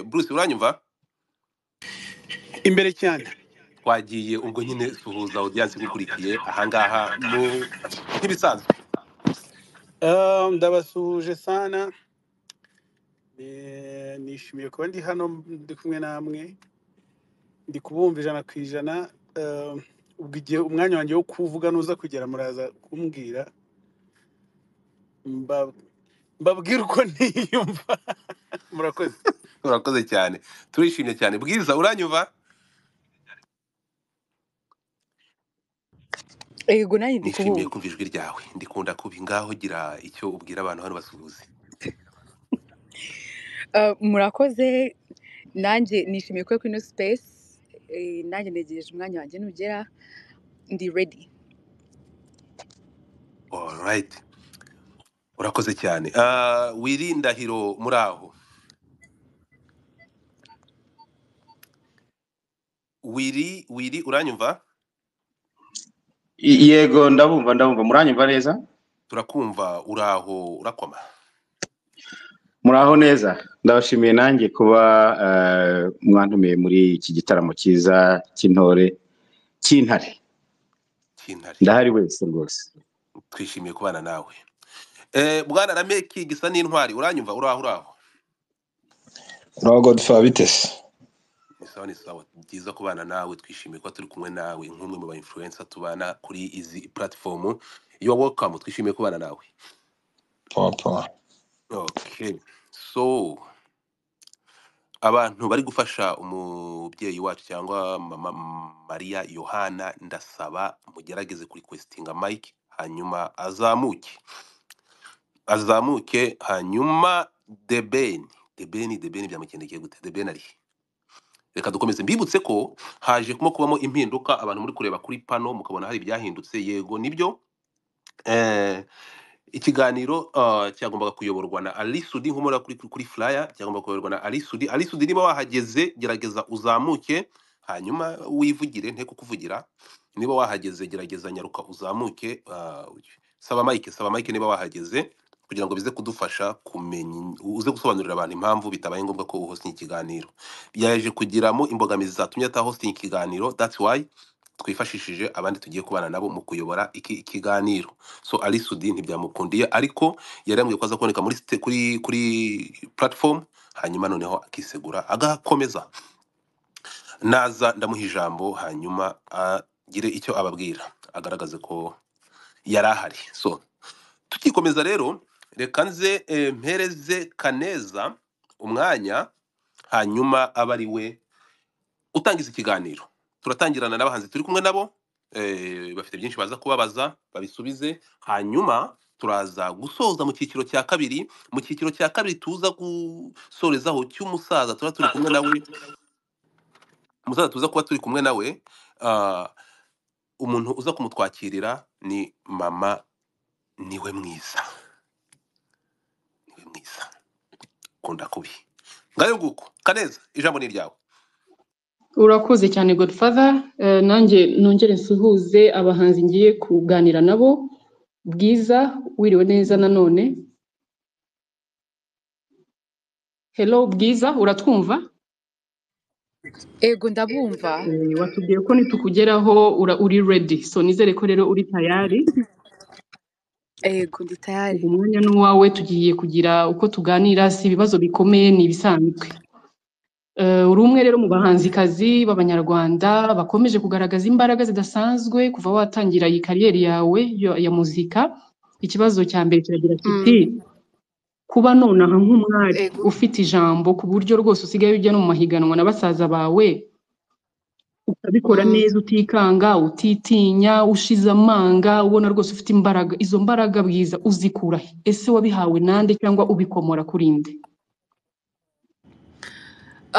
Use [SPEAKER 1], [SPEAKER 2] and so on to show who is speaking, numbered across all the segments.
[SPEAKER 1] Bruce uranyumva
[SPEAKER 2] imbere cyane
[SPEAKER 1] twagiye ubwo nyine suhuza audience igukurikiye ahangaha mu nk'ibisanzwe
[SPEAKER 2] Ah, ndabasuhuje sana Eh, nishimiye kuba ndi hano ndi kumwe namwe ndi kubumva ijana ku ijana Ah, ubwo igihe umwanya wanjye wo kuvuga nuza kugera muraza kumbwira Mba- mbabwire uko niyumva murakoze
[SPEAKER 1] urakoze cyane turishimye cyane bwiza uranyumva
[SPEAKER 3] yego nanjye ndi
[SPEAKER 1] nishimiye
[SPEAKER 3] kubumva
[SPEAKER 1] kumva ijwi ryawe ndikunda kuba ingaho gira icyo ubwira abantu hano basuhuze
[SPEAKER 3] Ah, murakoze nanjye nishimiye kuba kuri ino space Eh, nanjye ntegereje umwanya wanjye nugera ndi ready
[SPEAKER 1] alright urakoze cyane Ah, wiri ndahiro muri aho wiri wiri uranyumva
[SPEAKER 4] I- Yego ndabumva ndabumva muranyumva neza
[SPEAKER 1] turakumva uraho urakoma
[SPEAKER 4] muraho neza ndabashimiye nanjye kuba eh, mwantumiye muri iki gitaramo cyiza cy'intore cy'intare
[SPEAKER 1] cyintare
[SPEAKER 4] ndahari wese rwose
[SPEAKER 1] twishimiye kubana nawe eh, bwana rameki gisa n'intwari uranyumva uraho uraho
[SPEAKER 5] Uraho Godfather bitese
[SPEAKER 1] ni sawa ni sawa byiza kubana nawe twishimiye kuba turi kumwe nawe nk'umwe mu ba influencer tubana kuri izi platform you are welcome twishimiye kubana nawe
[SPEAKER 5] pawa pawa
[SPEAKER 1] okay so abantu bari gufasha umubyeyi wacu cyangwa mama mariya yohana ndasaba mugerageze kuri kwesitinga mike hanyuma azamuke azamuke hanyuma debeni debeni debeni byamugendekeye gute debeni arihe reka dukomeze mbibutse ko haje kumo kubamo impinduka abantu muri kureba kuri pano mukabona hari ibyahindutse yego nibyo eh, ikiganiro ah, cyagombaga kuyoborwa na alisudi nkomora kuri kuri kuri flyer cyagombaga kuyoborwa na alisudi alisudi niba wahageze gerageza uzamuke hanyuma wivugire nteko kuvugira niba wahageze gerageza nyaruka uzamuke ah, saba mike saba mike niba wahageze kugira ngo bize kudufasha kumenya uze gusobanurira abantu impamvu bitabaye ngombwa ko uhostinga ikiganiro byaje kugiramo imbogamizi zatumye atahostinga ikiganiro that's why twifashishije abandi tugiye kubana nabo mu kuyobora iki ikiganiro so ali sudi ntibyamukundiye ariko yari yambwiye ko aza kuboneka muri site- kuri kuri platform hanyuma noneho akisegura agakomeza naza ndamuha ijambo hanyuma agire icyo ababwira agaragaze ko yari ahari so tukikomeza rero reka nze eh, mpereze kaneza umwanya hanyuma abe ari we utangiza ikiganiro turatangirana n'abahanzi turi kumwe nabo eh, bafite byinshi baza kubabaza babisubize hanyuma turaza gusoza mu cyiciro cya kabiri mu cyiciro cya kabiri tuza gusorezaho cy'umusaza tuba turi kumwe nawe umusaza tuza kuba turi kumwe nawe ah, umuntu uza kumutwakirira ni mama niwe mwiza niwe mwiza kunda kubi ngayo nguko kaneza ijambo ni iryawe
[SPEAKER 6] urakoze cyane godfather Eh, nanjye nongere nsuhuze abahanzi ngiye kuganira nabo bwiza wiriwe neza nanone hello bwiza uratwumva
[SPEAKER 3] yego ndabumva
[SPEAKER 6] Eh, watubwiye ko nitukugeraho ura- uri ready so nizere ko rero uri tayari
[SPEAKER 3] yego ndi tayari
[SPEAKER 6] uyu mwanya n'uwawe tugiye kugira uko tuganira si ibibazo bikomeye ni ibisanzwe Eh, uri umwe rero mu bahanzikazi b'abanyarwanda bakomeje kugaragaza imbaraga zidasanzwe kuva watangira iyi kariyeri yawe yo- ya muzika ikibazo cya mbere kiragira kiti
[SPEAKER 3] Mm,
[SPEAKER 6] kuba nonaha nk'umwari
[SPEAKER 3] yego
[SPEAKER 6] ufite ijambo ku buryo rwose usigaye ujya no mu mahiganwa na basaza bawe ukabikora
[SPEAKER 3] Mm,
[SPEAKER 6] neza utikanga utitinya ushize amanga ubona rwose ufite imbaraga izo mbaraga bwiza uzikura he? ese wabihawe nande cyangwa ubikomora kuri nde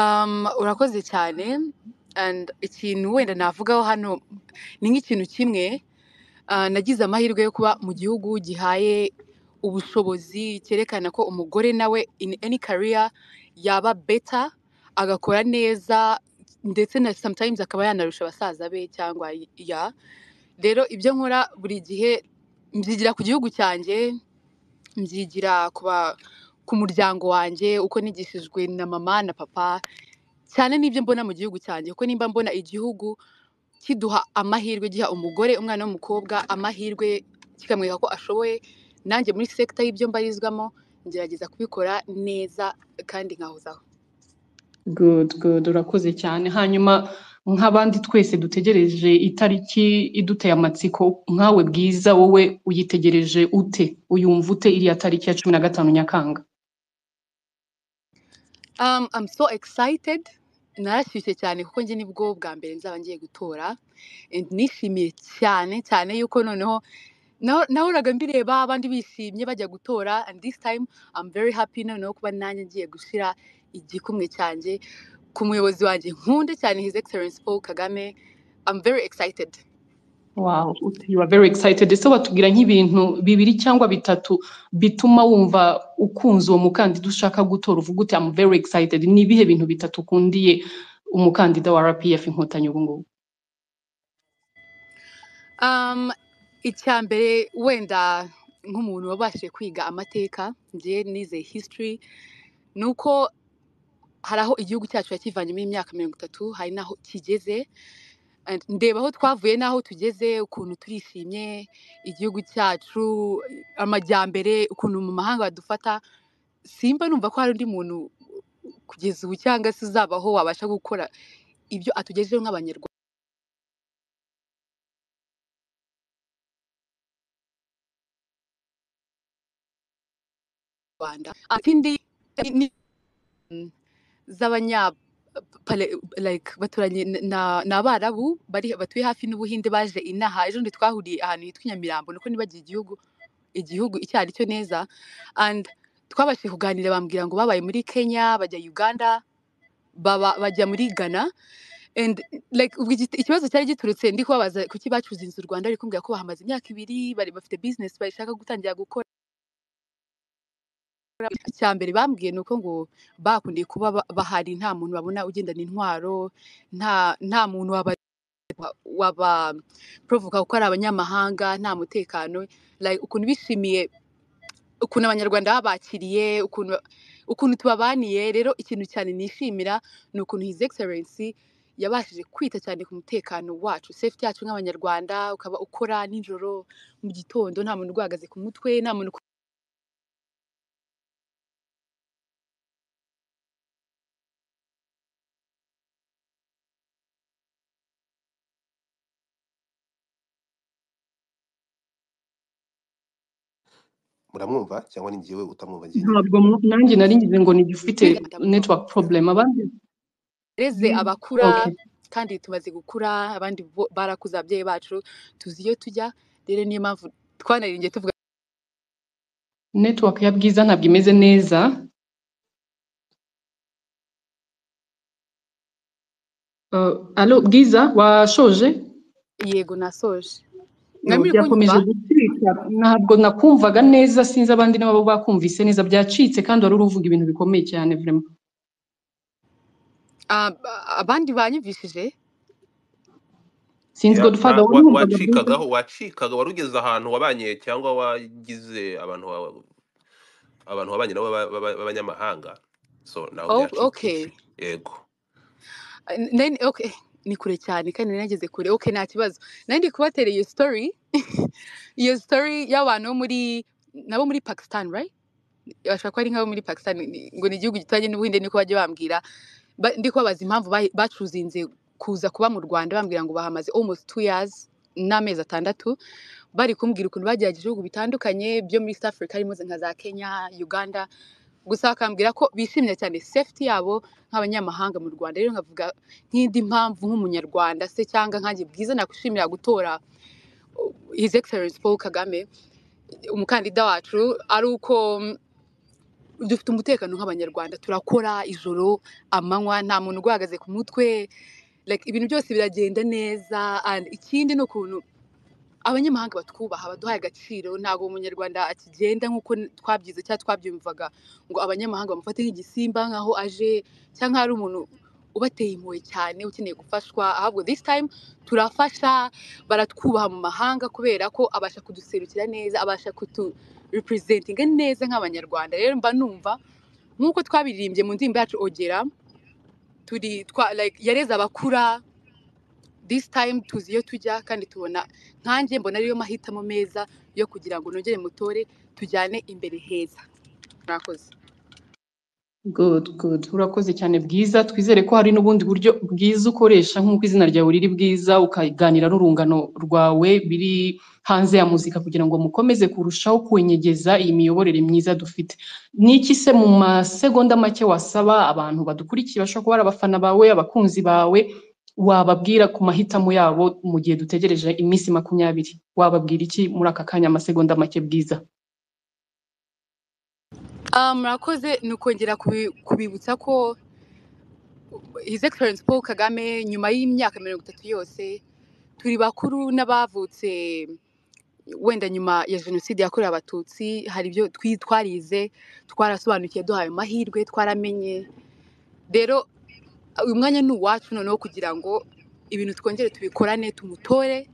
[SPEAKER 3] Um, urakoze cyane and ikintu wenda navugaho hano ni nk'ikintu kimwe Ah, nagize amahirwe yo kuba mu gihugu gihaye ubushobozi cyerekana ko umugore nawe in any career yaba beta agakora neza ndetse na sometimes akaba yanarusha basaza be cyangwa ya rero ibyo nkora buri gihe mbyigira ku gihugu cyanjye mbyigira ku ba- ku muryango wanjye uko nigishijwe na mama na papa cyane n'ibyo mbona mu gihugu cyanjye kuko nimba mbona igihugu kiduha amahirwe giha umugore umwana w'umukobwa amahirwe kikamwereka ko ashoboye nanjye muri sekita y'ibyo mbarizwamo ngerageza kubikora neza kandi nkahozaho
[SPEAKER 6] good good urakoze cyane hanyuma nk'abandi twese dutegereje itariki iduteye amatsiko nkawe bwiza wowe uyitegereje ute uyumva ute iriya tariki ya cumi na gatanu nyakanga
[SPEAKER 3] Um, I'm so excited. Narashyushye cyane kuko njye nibwo bwa mbere nzaba ngiye gutora. And Nishimiye cyane cyane yuko noneho naho- nahoraga mbireba abandi bishimye bajya gutora and this time I'm very happy noneho kuba nanjye ngiye gushira igikumwe cyanjye ku muyobozi wanjye nkunde cyane His Excellency Paul Kagame. I'm very excited.
[SPEAKER 6] Wow, ut- you are very excited. Ese watubwira nk'ibintu bibiri cyangwa bitatu bituma wumva ukunze uwo mukandida ushaka gutora uvuga uti I'm very excited. Ni ibihe bintu bitatu ukundiye umukandida wa RPF inkotanyi ubu ngubu?
[SPEAKER 3] Um, icya mbere wenda nk'umuntu wabashije kwiga amateka njye nize history ni uko hari aho igihugu cyacu yakivannyemo imyaka mirongo itatu hari n'aho kigeze And ndeba aho twavuye n'aho tugeze ukuntu turishimye igihugu cyacu amajyambere ukuntu mu mahanga badufata simba numva ko hari undi muntu kugeza ubu cyangwa se uzabaho wabasha gukora ibyo atugejeho nk'abanyarwanda ikindi ni z'abanya pale- like baturanye na na- ni abarabu bari batuye hafi n'ubuhinde baje inaha ejo ndi twahuriye ahantu hitwa i nyamirambo niko nibagiye igihugu igihugu icyo ari cyo neza and twabashije kuganira bambwira ngo babaye muri kenya bajya uganda baba bajya muri ghana and like ubwo igiti- ikibazo cyari giturutse ndi kubabaza kuki bacuze inzu u rwanda ariko mbwira ko bahamaze imyaka ibiri bari bafite business bashaka gutangira gukora icya mbere bambwiye ni uko ngo bakundiye kuba ba- bahari nta muntu babona ugendana intwaro nta nta muntu waba wabaporovoka kuko ari abanyamahanga nta mutekano like ukuntu bishimiye ukuntu abanyarwanda babakiriye ukuntu ukuntu tubabaniye rero ikintu cyane nishimira ni ukuntu his excellency yabashije kwita cyane ku mutekano wacu safety yacu nk'abanyarwanda ukaba ukora nijoro mu gitondo nta muntu urwahagaze ku mutwe nta muntu
[SPEAKER 1] muramwumva cyangwa ni njyewe utamwumva njyenyine
[SPEAKER 6] Ntabwo mu- nanjye nari ngize ngo ni ufite
[SPEAKER 3] kwigana
[SPEAKER 6] network problem abandi.
[SPEAKER 3] tureze abakura
[SPEAKER 6] Okay.
[SPEAKER 3] kandi tumaze gukura abandi bo- barakuze ababyeyi bacu tuzi iyo tujya rero niyo mpamvu twanaringiye tuvuga
[SPEAKER 6] Network ya Bwiza ntabwo imeze neza. Uh, allo Bwiza washoje?
[SPEAKER 3] yego nasoje
[SPEAKER 6] Yo,
[SPEAKER 3] mwamire kunyumva
[SPEAKER 6] byakomeje gucika ntabwo nakumvaga neza sinzi abandi nabo bakumvise neza byacitse kandi wari uri uvuga ibintu bikomeye cyane vraiment
[SPEAKER 3] Ah, ba- abandi banyumvishije
[SPEAKER 6] sinzi
[SPEAKER 1] Ya-
[SPEAKER 6] godfather
[SPEAKER 1] nta-
[SPEAKER 6] wari
[SPEAKER 1] wa-
[SPEAKER 6] wumvaga byiza
[SPEAKER 1] wacikagaho wacikaga wari ugeze ahantu wabanye cyangwa wagize abantu ba- abantu wabanye nabo ba- ba- b'abanyamahanga so naho
[SPEAKER 3] oh, okay
[SPEAKER 1] byacikije yego
[SPEAKER 3] N- nari- okay ni kure cyane kandi nari nageze kure okay nta kibazo nari ndi kubatera iyo story iyo story y'abantu bo muri nabo muri Pakistan right bashobora kuba ari nk'abo muri Pakistan ni- ngo ni igihugu gituranye n'ubuhinde niko bajya bambwira ba- ndi kubabaza impamvu bahi- bacuzinze kuza kuba mu rwanda bambwira ngo bahamaze almost two years n'amezi atandatu bari kumbwira ukuntu bagerageje ibihugu bitandukanye byo muri East Africa harimo nka za Kenya Uganda gusa bakambwira ko bishimye cyane safety yabo nk'abanyamahanga mu rwanda rero nkavuga nk'indi mpamvu nk'umunyarwanda se cyangwa nkanjye bwiza nakwishimira gutora uh, his excellence paul kagame umukandida wacu ari uko mm, dufite umutekano nk'abanyarwanda turakora ijoro amanywa nta muntu uguhagaze ku mutwe like ibintu byose biragenda neza and ikindi ni ukuntu abanyamahanga batwubaha baduhaye agaciro ntabwo umunyarwanda akigenda nk'uko twabyize cyangwa twabyumvaga ngo abanyamahanga bamufate nk'igisimba nk'aho aje cyangwa ari umuntu ubateye impuhwe cyane ukeneye gufashwa ahubwo this time turafasha baratwubaha mu mahanga kubera ko abasha kuduserukira neza abasha kutu representinga neza nk'abanyarwanda rero mba numva nk'uko twabiririmbye mu ndirimbo yacu ogera turi twa like yareze abakura this time tuzi iyo tujya kandi tubona nkanjye mbona ariyo mahitamo meza yo kugira ngo nongere mutore tujyane imbere heza murakoze
[SPEAKER 6] good good urakoze cyane bwiza twizere ko hari n'ubundi buryo bwiza ukoresha nk'uko izina ryawe riri bwiza ukaganira n'urungano rwawe biri hanze ya muzika kugira ngo mukomeze kurushaho kwenyegeza iyi miyoborere myiza dufite ni iki se mu masegonda make wasaba abantu badukurikiye bashobora kuba ari abafana bawe abakunzi bawe wababwira ku mahitamo yabo mu gihe dutegereje iminsi makumyabiri wababwira iki muri aka kanya amasegonda make bwiza
[SPEAKER 3] Ah, murakoze ni ukongera kubi- kubibutsa ko his excellence paul kagame nyuma y'imyaka mirongo itatu yose turi bakuru n'abavutse wenda nyuma ya jenoside yakorewe abatutsi hari ibyo twi- twarize twarasobanukiwe duhaye amahirwe twaramenye rero uyu mwanya ni uwacu noneho kugira ngo ibintu twongere tubikorane tumutore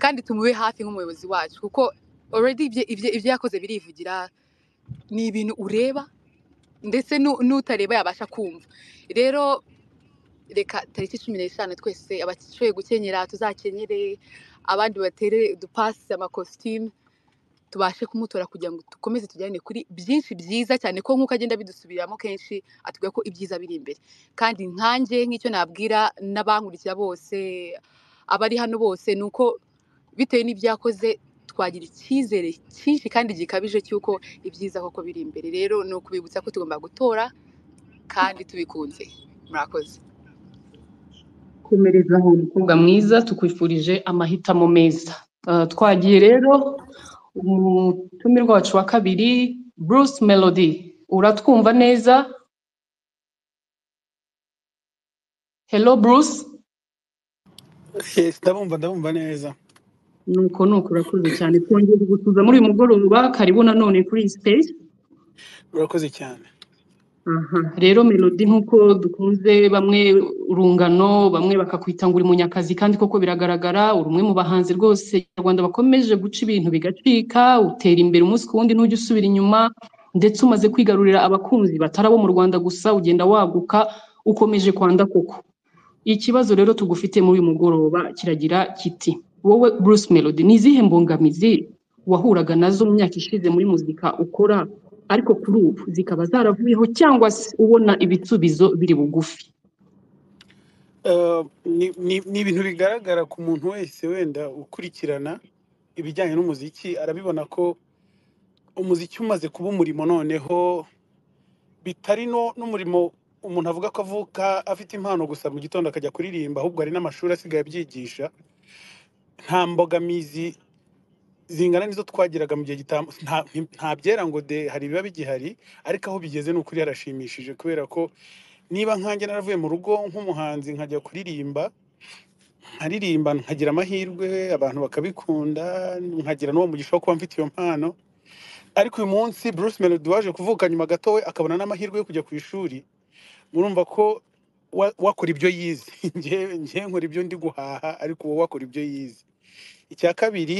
[SPEAKER 3] kandi tumube hafi nk'umuyobozi wacu kuko already ibyo ibyo- ibyo yakoze birivugira ni ibintu ureba ndetse nu- n'utareba yabasha kumva rero reka tariki cumi n'eshanu twese abashoboye gukenyera tuzakenyere abandi batere dupasi amakositimu tubashe kumutora kugira ngo dukomeze tujyane kuri byinshi byiza cyane ko nk'uko agenda bidusubiramo kenshi atubwira ko ibyiza biri imbere kandi nkanjye nk'icyo nabwira n'abankurikira bose abari hano bose ni uko bitewe n'ibyakoze twagira icyizere cyinshi kandi gikabije cy'uko ibyiza koko biri imbere rero ni ukubibutsa ko tugomba gutora kandi tubikunze murakoze
[SPEAKER 6] komereza aho mukobwa mwiza tukwifurije amahitamo meza Ah, twagiye rero umutumirwa wacu wa kabiri bruce melody uratwumva neza hello bruce
[SPEAKER 2] Yes, ndabumva ndabumva neza
[SPEAKER 6] nuko nuko urakoze cyane twongeye kugusuza muri uyu mugoroba karibu nanone kuri iyi siteji
[SPEAKER 2] urakoze cyane
[SPEAKER 6] Aha. rero melody nk'uko dukunze bamwe urungano bamwe bakakwita ngo uri munyakazi kandi koko biragaragara uri umwe mu bahanzi rwose nyarwanda bakomeje guca ibintu bigacika utera imbere umunsi ku wundi ntujya usubira inyuma ndetse umaze kwigarurira abakunzi batari abo mu rwanda gusa ugenda waguka ukomeje kwanda koko ikibazo rero tugufite muri uyu mugoroba kiragira kiti wowe bruce melody ni izihe mbogamizi wahuraga nazo mu myaka ishize muri muzika ukora ariko kuri ubu zikaba zaravuyeho cyangwa se ubona ibisubizo biri bugufi
[SPEAKER 2] Eh, ni ni- ni ibintu bigaragara ku muntu wese wenda ukurikirana ibijyanye n'umuziki arabibona ko umuziki umaze kuba umurimo noneho bitari no- n'umurimo umuntu avuga ko avuka afite impano gusa mu gitondo akajya kuririmba ahubwo hari n'amashuri asigaye abyigisha nta mbogamizi zingana n'izo twagiraga mu gihe gitambu nta nta byera ngo de hari biba bigihari ariko aho bigeze ni ukuri harashimishije kubera ko niba nkanjye naravuye mu rugo nk'umuhanzi nkajya kuririmba nkaririmba nkagira amahirwe abantu bakabikunda nkagira n'uwo mugisha wo kuba mfite iyo mpano ariko uyu munsi Bruce Melody waje kuvuka nyuma gato we akabona n'amahirwe yo kujya ku ishuri murumva ko wa- wakora ibyo yize njyewe njyewe nkora ibyo ndi guhaha ariko wowe wakora ibyo yize icya kabiri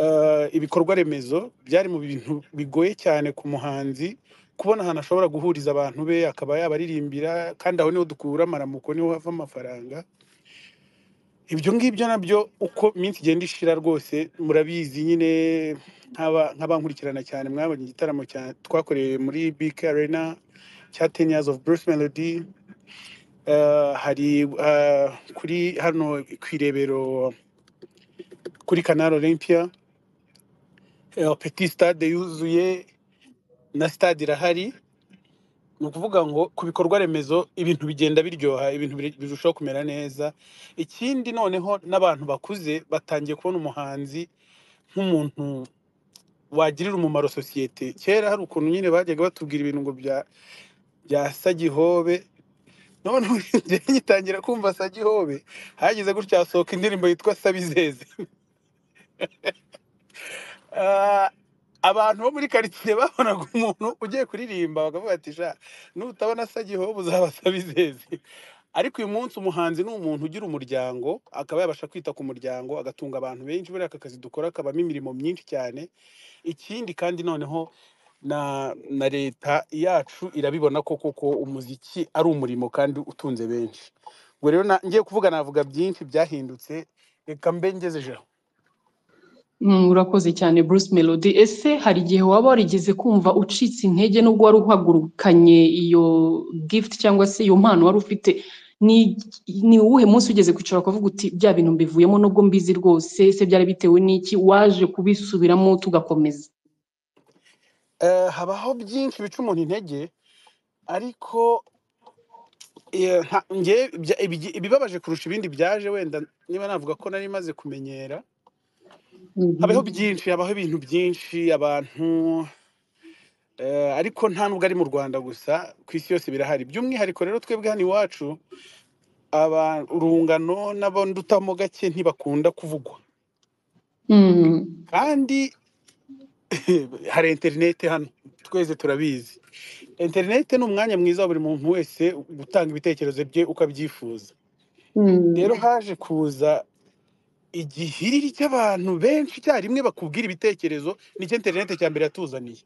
[SPEAKER 2] eh, ibikorwa remezo byari mu bintu bigoye cyane ku muhanzi kubona ahantu ashobora guhuriza abantu be akaba yabaririmbira kandi aho niho dukura amaramuko niho hava amafaranga ibyo ngibyo nabyo uko iminsi igenda ishira rwose murabizi nyine nk'aba nk'abankurikirana cyane mwabonye igitaramo cya- twakoreye muri BK Arena cya 10 years of Bruce Melody Eh, hari eh, kuri hano ku irebero kuri Canal Olympia eh, Petit Stade yuzuye na stade irahari ni ukuvuga ngo ku bikorwa remezo ibintu bigenda biryoha ibintu biri- birushaho kumera neza ikindi noneho n'abantu bakuze batangiye kubona umuhanzi nk'umuntu wagirira umumaro sosiyete kera hari ukuntu nyine bajyaga batubwira ibintu ngo bya bya sagihobe none ubu njyewe ngitangira kumva sagihobe hageze gutya hasohoka indirimbo yitwa sabizeze Ah, abantu bo muri karitsiye babonaga umuntu ugiye kuririmba bakavuga ati sha nutabona sagihobe uzaba sabizeze ariko uyu munsi umuhanzi ni umuntu ugira umuryango akaba yabasha kwita ku muryango agatunga abantu benshi buriya aka kazi dukora kabamo imirimo myinshi cyane ikindi kandi noneho na na leta yacu irabibona ko koko umuziki ari umurimo kandi utunze benshi ubwo rero na- ngiye kuvuga navuga byinshi byahindutse reka mbe ngezeje aho
[SPEAKER 6] Mm, Urakoze cyane Bruce Melody. Ese hari igihe waba warigeze kumva ucitse intege nubwo wari uhagurukanye iyo gift cyangwa se iyo mpano wari ufite? Ni, ni uwuhe munsi ugeze kwicara ukavuga uti bya bintu mbivuyemo nubwo mbizi rwose, ese byari bitewe n'iki? Waje kubisubiramo tugakomeza.
[SPEAKER 2] Eh, habaho byinshi bica umuntu intege ariko eh, nta- nge- bya- ibigi- ibibabaje kurusha ibindi byaje wenda niba navuga ko nari maze kumenyera habaho
[SPEAKER 6] Mhm.
[SPEAKER 2] byinshi habaho ibintu byinshi abantu eh, ariko nta nubwo ari mu rwanda gusa ku isi yose birahari by'umwihariko rero twebwe hano iwacu aba- urungano n'abandutamo gake ntibakunda kuvugwa
[SPEAKER 6] Mm.
[SPEAKER 2] kandi hari interineti hano twese turabizi interineti ni umwanya mwiza wa buri muntu wese gutanga ibitekerezo bye uko abyifuza
[SPEAKER 6] Mm.
[SPEAKER 2] rero haje kuza igihiriri cy'abantu benshi icyarimwe bakubwira ibitekerezo nicyo interineti cya mbere yatuzaniye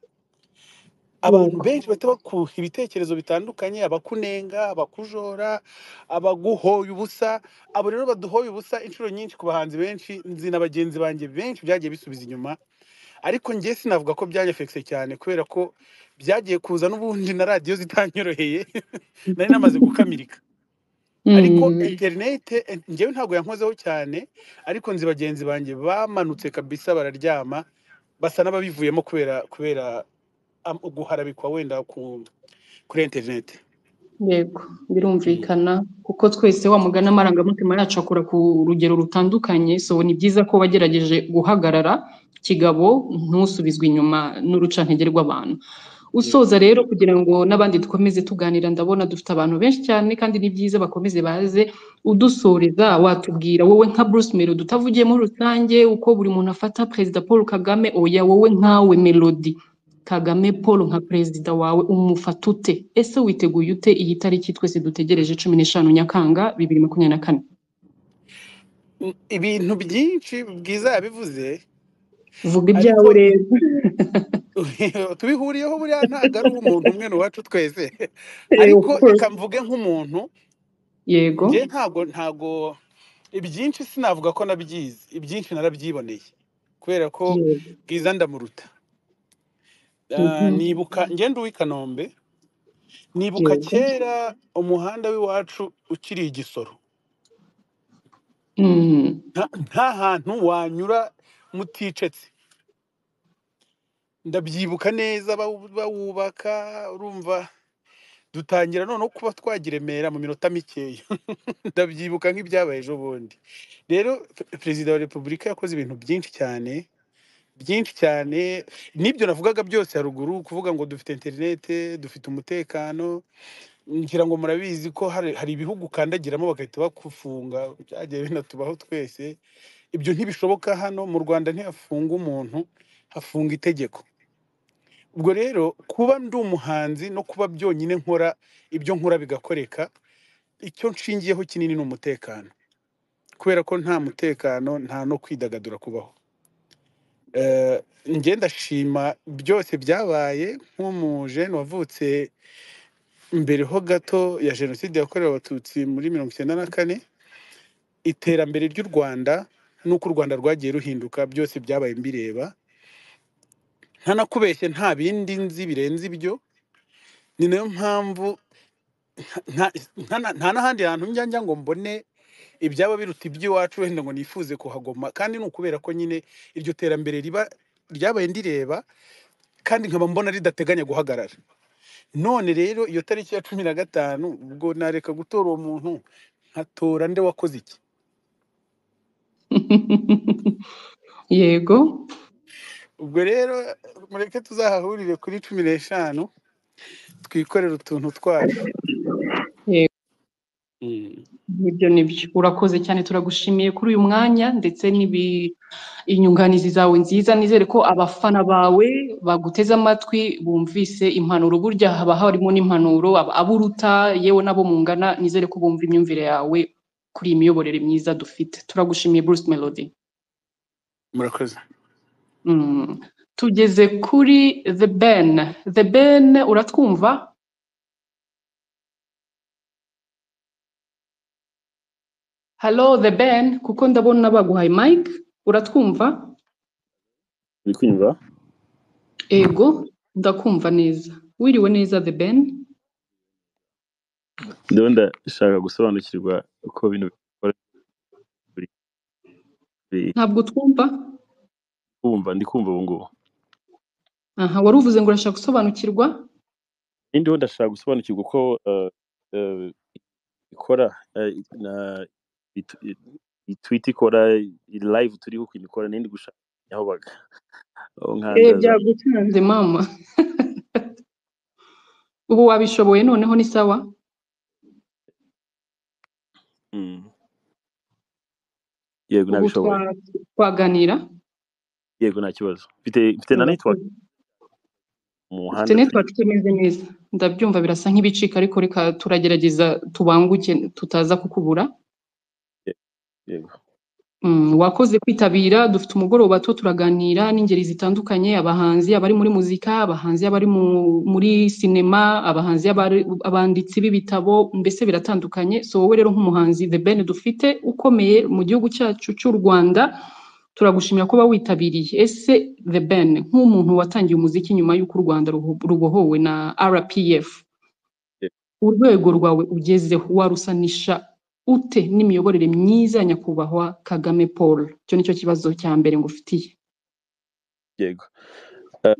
[SPEAKER 2] abantu
[SPEAKER 6] Yego.
[SPEAKER 2] benshi bahita bakuha ibitekerezo bitandukanye abakunenga abakujora abaguhoye ubusa abo rero baduhoye ubusa inshuro nyinshi ku bahanzi benshi nzi na bagenzi banjye benshi byagiye bisubiza inyuma ariko njye sinavuga ko byanyefekise cyane kubera ko byagiye kuza n'ubundi na radiyo zitanyoroheye nari namaze gukamirika ariko
[SPEAKER 6] Mm.
[SPEAKER 2] interinete en- njyewe ntabwo yankozeho cyane ariko nzi bagenzi banjye bamanutse kabisa bararyama basa n'ababivuyemo kubera kubera am- guharabikwa wenda ku kuri interinete
[SPEAKER 6] Yego,
[SPEAKER 2] Mm.
[SPEAKER 6] birumvikana kuko twese wa mugani amarangamutima yacu akora ku rugero rutandukanye, so ni byiza ko wagerageje guhagarara kigabo ntusubizwe inyuma n'urucantege rw'abantu.
[SPEAKER 2] Yego.
[SPEAKER 6] Usoza rero kugira ngo n'abandi dukomeze tuganira, ndabona dufite abantu benshi cyane kandi ni byiza bakomeze baze udusoreza watubwira wowe nka Bruce Melody utavugiye muri rusange uko buri muntu afata Perezida Paul Kagame, oya wowe nkawe Melody. Kagame Paul nka perezida wawe umufata ute? Ese witeguye ute iyi tariki twese dutegereje cumi n'eshanu Nyakanga bibiri makumyabiri na kane?
[SPEAKER 2] Mm, ibintu byinshi bwiza yabivuze
[SPEAKER 6] Vuga
[SPEAKER 2] ariko
[SPEAKER 6] ibyawe rero.
[SPEAKER 2] tubihuriyeho buriya ntabwo ari umuntu umwe ni uwacu twese
[SPEAKER 6] Eh, Of
[SPEAKER 2] ariko reka
[SPEAKER 6] course.
[SPEAKER 2] mvuge nk'umuntu
[SPEAKER 6] Yego.
[SPEAKER 2] njye ntabwo ntabwo ibyinshi sinavuga ko nabyizi ibyinshi narabyiboneye kubera ko
[SPEAKER 6] Yego.
[SPEAKER 2] bwiza ndamuruta Ah,
[SPEAKER 6] Mhm.
[SPEAKER 2] nibuka ngenda uw'i kanombe nibuka
[SPEAKER 6] Yego.
[SPEAKER 2] kera umuhanda w'iwacu ukiri igisoro
[SPEAKER 6] Mm.
[SPEAKER 2] nta nta hantu wanyura muticetse ndabyibuka neza bawu- bawubaka urumva dutangira noneho kuba twagira i Remera mu minota mikeya ndabyibuka nk'ibyabaye ejo bundi rero pe- perezida wa repubulika yakoze ibintu byinshi cyane byinshi cyane n'ibyo navugaga byose haruguru kuvuga ngo dufite interinete dufite umutekano ngira ngo murabizi ko hari, hari ibihugu ukandagiramo bagahita bakufunga byagiye binatubaho twese ibyo ntibishoboka hano mu rwanda ntihafunga umuntu hafunga itegeko ubwo rero kuba ndi umuhanzi no kuba byonyine nkora ibyo nkora bigakoreka icyo nshingiyeho kinini ni umutekano kubera ko nta mutekano nta no kwidagadura kubaho Eh, njye ndashima byose byabaye nk'umujene wavutse mbere ho gato ya jenoside yakorewe abatutsi muri mirongo icyenda na kane iterambere ry'u rwanda n'uko u rwanda rwagiye ruhinduka byose byabaye mbireba ntanakubeshye nta bindi nzi birenze ibyo ni nayo mpamvu nta nta- nta- nta n'ahandi hantu njya njya ngo mbone ibyaba biruta iby'iwacu wenda ngo nifuze kuhagoma kandi ni ukubera ko nyine iryo terambere riba ryabaye ndireba kandi nkaba mbona ridateganya guhagarara none rero iyo tariki ya cumi na gatanu ubwo nareka gutora uwo muntu nkatora nde wakoze iki
[SPEAKER 6] Yego.
[SPEAKER 2] ubwo rero mureke tuzahahurire kuri cumi n'eshanu twikorere utuntu twacu
[SPEAKER 6] Yego.
[SPEAKER 2] Mm.
[SPEAKER 6] nibyo nibyo urakoze cyane turagushimiye kuri uyu mwanya ndetse n'ibi inyunganizi zawe nziza nizere ko abafana bawe baguteze amatwi bumvise impanuro burya haba harimo n'impanuro ab- aburuta yewe n'abo mungana nizere ko bumva imyumvire yawe kuri iyi miyoborere myiza dufite turagushimiye Bruce Melody
[SPEAKER 2] murakoze
[SPEAKER 6] mm. tugeze kuri The Ben The Ben uratwumva hello The Ben kuko ndabona baguhaye mic uratwumva
[SPEAKER 7] uri kunyumva
[SPEAKER 6] ego ndakumva neza wiriwe neza The Ben
[SPEAKER 7] ndabona ndashaka gusobanukirwa uko bino bikora buri buri-
[SPEAKER 6] ntabwo twumva
[SPEAKER 7] kumva ndi kumva ubu ngubu
[SPEAKER 6] aha wari uvuze ngo urashaka gusobanukirwa
[SPEAKER 7] n'indiho ndashaka gusobanukirwa uko eh, eh, ikora eh, na itu- i- i- tweet ikora i live turiho ukuntu ikora n'indi gushaka aho baga aho
[SPEAKER 6] Eh,
[SPEAKER 7] nkandaza
[SPEAKER 6] byagutanze mama ubu wabishoboye noneho ni sawa
[SPEAKER 7] Mm. yego
[SPEAKER 6] ubu
[SPEAKER 7] nabishoboye
[SPEAKER 6] twa- twaganira
[SPEAKER 7] yego nta kibazo mfite mfite na network
[SPEAKER 6] Urakoze. ufite
[SPEAKER 7] mu muhanda turi
[SPEAKER 6] network imeze neza ndabyumva birasa nk'ibicika ariko reka turagerageza tubanguke tutaza kukubura
[SPEAKER 7] yego
[SPEAKER 6] Mm, wakoze kwitabira dufite umugoroba tuwo turaganira n'ingeri zitandukanye abahanzi abari muri muzika abahanzi abari mu, muri sinema abahanzi abari- abanditsi b'ibitabo mbese biratandukanye so wowe rero nk'umuhanzi the ben dufite ukomeye mu gihugu cyacu cy'u rwanda turagushimira kuba witabiriye ese the ben nk'umuntu watangiye umuziki nyuma y'uko u rwanda ruho- rubohowe na rpf
[SPEAKER 7] yego
[SPEAKER 6] urwego rwawe ugezeho warusanisha ute n'imiyoborere myiza ya nyakubahwa kagame paul icyo nicyo kibazo cya mbere ngufitiye
[SPEAKER 7] yego Eh,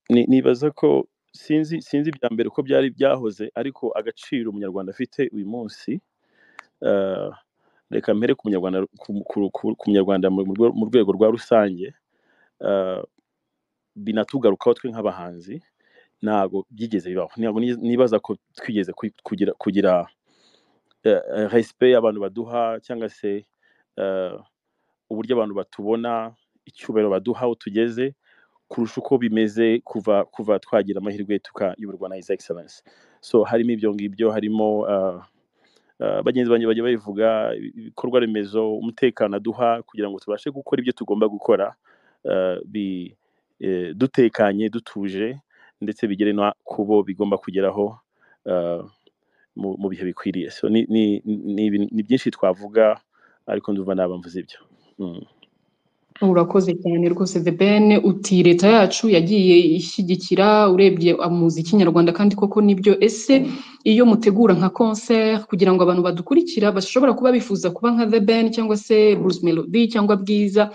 [SPEAKER 7] ni- nibaza ko sinzi sinzi ibya mbere uko byari byahoze ariko agaciro umunyarwanda afite uyu munsi eh, reka mpere ku munyarwanda ku- ku- ku- ku munyarwanda mu rwe- mu rwego rwa rusange eh, binatugarukaho twe nk'abahanzi ntabwo byigeze bibaho ntabwo ni- nibaza ko twigeze ku- kugira kugira eh, eh, respect abantu baduha cyangwa se eh, uburyo abantu batubona icyubahiro baduha aho tugeze kurusha uko bimeze kuva kuva twagira amahirwe tukayoborwa na his excellence so harimo ibyo ngibyo harimo uh, uh, bagenzi banjye bajya babivuga ibi- ibikorwa remezo umutekano aduha kugira ngo tubashe gukora ibyo tugomba gukora uh, bi, eh, dutekanye dutuje ndetse bigere no ku bo bigomba kugeraho uh, mu, mu bihe bikwiriye so ni, ni, ni, ibintu- ni byinshi twavuga ariko ndumva nabamvuze ibyo mm.
[SPEAKER 6] urakoze cyane rwose the ben uti leta yacu yagiye ishyigikira urebye umuziki nyarwanda kandi koko nibyo ese iyo mutegura nka concert kugira ngo abantu badukurikira bashobora kuba bifuza kuba nka the ben cyangwa se bruce melody cyangwa bwiza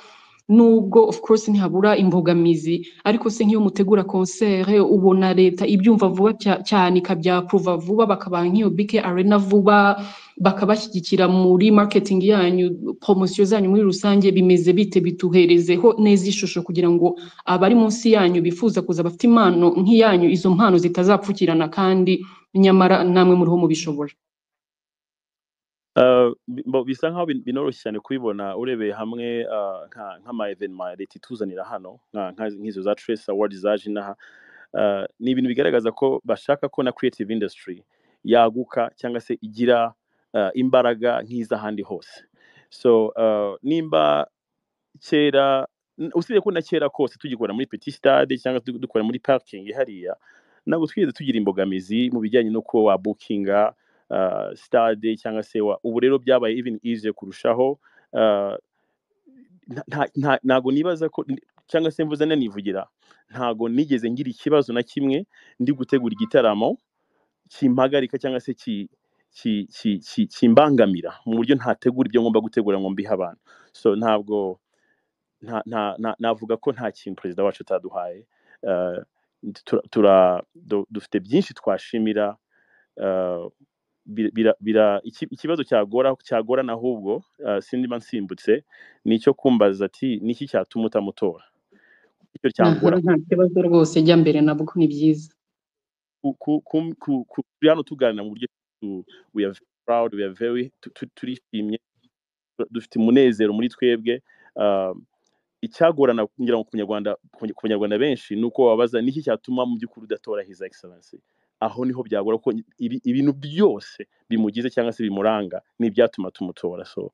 [SPEAKER 6] nubwo of course ntihabura imbogamizi ariko se nk'iyo mutegura concert ubona leta ibyumva vuba cya- cyane ikabyapuruva vuba bakabaha nk'iyo bike arena vuba bakabashyigikira muri marketing yanyu promosiyo zanyu muri rusange bimeze bite bituherezeho neza ishusho kugira ngo abari munsi yanyu bifuza kuza bafite impano nk'iyanyu izo mpano zitazapfukirana kandi nyamara namwe muriho mubishobora
[SPEAKER 7] Uh, bi- bo- bisa nkaho bin- binoroshye cyane kubibona urebeye hamwe uh, nka nk'ama evenema leta ituzanira hano nka- nka- nk'izo za Trace Award zaje inaha Uh, ni ibintu bigaragaza ko bashaka ko na creative industry yaguka cyangwa se igira uh, imbaraga nk'iz'ahandi hose so uh, nimba kera n- usibye ko na kera kose tugikora muri petit stade cyangwa du- dukora muri parking hariya ntabwo twigeze tugira imbogamizi mu bijyanye no kuba wa bookinga uh, stade cyangwa se wa ubu rero byabaye even easier kurushaho uh, nta- nta- nta- ntago nibaza ko cyangwa se mvuze nanivugira ntago nigeze ngira ikibazo na kimwe ndi gutegura igitaramo kimpagarika cyangwa se ki- ki- ki- ki- kimbangamira mu buryo ntategura ibyo ngomba gutegura ngo mbihe abantu so ntabwo nta- nta- nta- navuga ko nta kintu perezida wacu ataduhaye Eh, tura- tura- du- dufite byinshi twashimira eh, bira- bira- bira- iki- ikibazo cyagora cyagorana ahubwo eh, sindiba nsimbutse ni icyo kumbaza ati niki cyatuma utamutora icyo
[SPEAKER 6] aha
[SPEAKER 7] cyangora
[SPEAKER 6] nta kibazo rwose jya mbere nabwo ni byiza
[SPEAKER 7] ku- ku- ku- ku- ku- turi hano tuganira mu buryo to we are proud we are very tu- tu- turishimye dufite umunezero muri twebwe um, icyagorana ngira ngo ku banyarwanda ku banyarwanda benshi ni uko wabaza niki cyatuma mu by'ukuri udatora his excellence aho niho byagora ko ibi- ibintu byose bimugize cyangwa se bimuranga ni ibyatuma tumutora so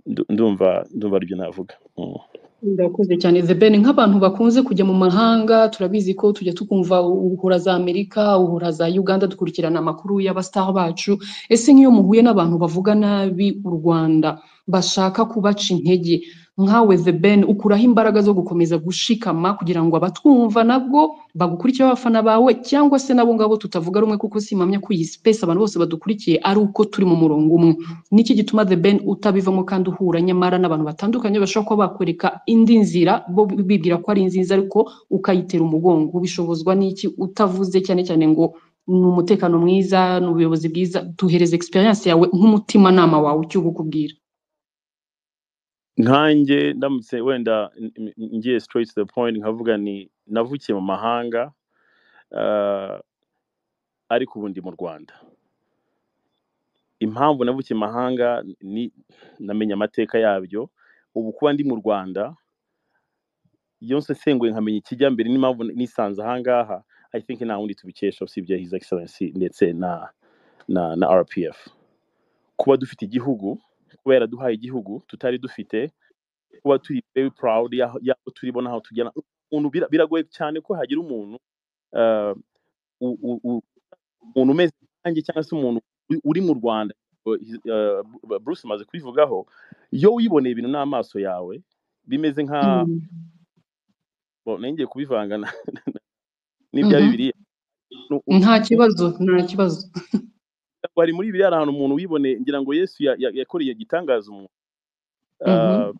[SPEAKER 7] ndu- ndumva ndumva aribyo navuga Mm.
[SPEAKER 6] Ndakoze cyane Zebene nk'abantu bakunze kujya mu mahanga turabizi ko tujya tukumva uhura za Amerika uhura za Uganda dukurikirana amakuru y'abastar bacu ese nk'iyo muhuye n'abantu bavuga nabi u Rwanda bashaka kubaca intege nkawe Zebene ukuraho imbaraga zo gukomeza gushikama kugira ngo abatwumva nabwo bagukurikire abafana bawe cyangwa se nabo ngabo tutavuga rumwe kuko simpamya ko iyi space abantu bose badukurikiye ari uko turi mu murongo umwe niki gituma the ben utabivamo kandi uhura nyamara n'abantu batandukanye bashobora kuba bakwereka indi nzira bo bibwira ko ari nziza ariko ukayitera umugongo bishobozwa n'iki utavuze cyane cyane ngo ni umutekano mwiza ni ubuyobozi bwiza duhereze experience yawe nk'umutimanama wawe icyo ubukubwira
[SPEAKER 7] nkanjye ndamutse wenda n- n- ngiye straight to the point nkavuga ni navukiye mu mahanga ah, ariko ubu ndi mu rwanda impamvu navukiye mu mahanga ni namenye amateka yabyo ubu kuba ndi mu rwanda yose nsenguye nkamenya ikijya mbere n'impamvu nisanze aha ngaha i think nta wundi tubikesha usibye his excellency ndetse na na na rpf kuba dufite igihugu kuba yaraduhaye igihugu tutari dufite kuba turi very proud y'aho y'aho turi bo n'aho tugera umuntu bira- biragoye cyane ko hagira umuntu ah, u- u- u- umuntu umeze nkanjye cyangwa se umuntu u- uri mu rwanda ah, Bru- bruce amaze kubivugaho iyo wiboneye ibintu n'amaso yawe bimeze nka
[SPEAKER 6] Mm.
[SPEAKER 7] bo nongeye kubivanga na- n'ibya
[SPEAKER 6] Mhm.
[SPEAKER 7] bibiliya Nu- u-
[SPEAKER 6] nta kibazo nta kibazo
[SPEAKER 7] bari muri biriya hari ahantu umuntu wiboneye ngira ngo yesu ya- ya- yakoreye igitangaza umuntu
[SPEAKER 6] Mhm.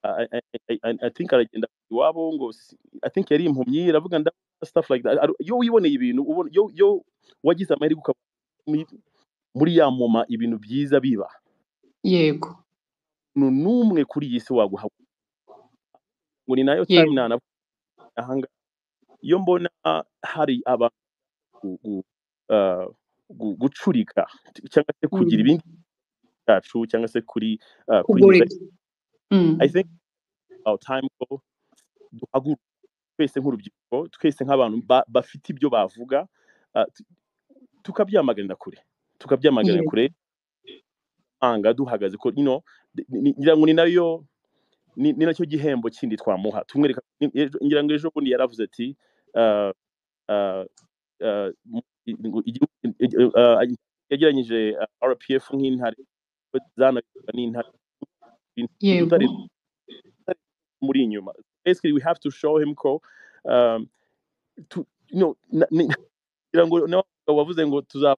[SPEAKER 7] Ah, I, I, I, I I think aragenda iwabo ngo si- I think yari impumyi aravuga nda stuff like that Ari- iyo wiboneye ibintu ubona yo yo wagize amahirwe ukaba muri muri ya moma ibintu byiza biba
[SPEAKER 6] yego
[SPEAKER 7] umuntu n'umwe kuri iyi si waguha ngo ni nayo time
[SPEAKER 6] yego
[SPEAKER 7] nanavuga ahanga iyo mbona hari abantu gu- gu- ah, gu- gucurika cyangwa se kugira
[SPEAKER 6] Mm.
[SPEAKER 7] ibindi byacu cyangwa se kuri ah, kuri his
[SPEAKER 6] kugoreka Mm.
[SPEAKER 7] I think about time ko duhaguruka twese nk'urubyiruko twese nk'abantu ba- bafite ibyo bavuga ah, tu- tukabyamaganira kure tukabyamaganira
[SPEAKER 6] yego
[SPEAKER 7] kure anga duhagaze ko you know, ni- ni- ngira ngo ni nayo ni ni nacyo gihembo kindi twamuha tumwereka ni- ejo- ngira ngo ejo bundi yaravuze ati ah, ah, ah, mu- ngo igihugu- igi- ah, yageranyije ah, rpf nk'intare ko zanayoborwaga n'intare umuntu
[SPEAKER 6] yego
[SPEAKER 7] utari muri inyuma basically we have to show him ko um, to, you know, na, ni, ngira ngo nawe wavuze ngo tuzaba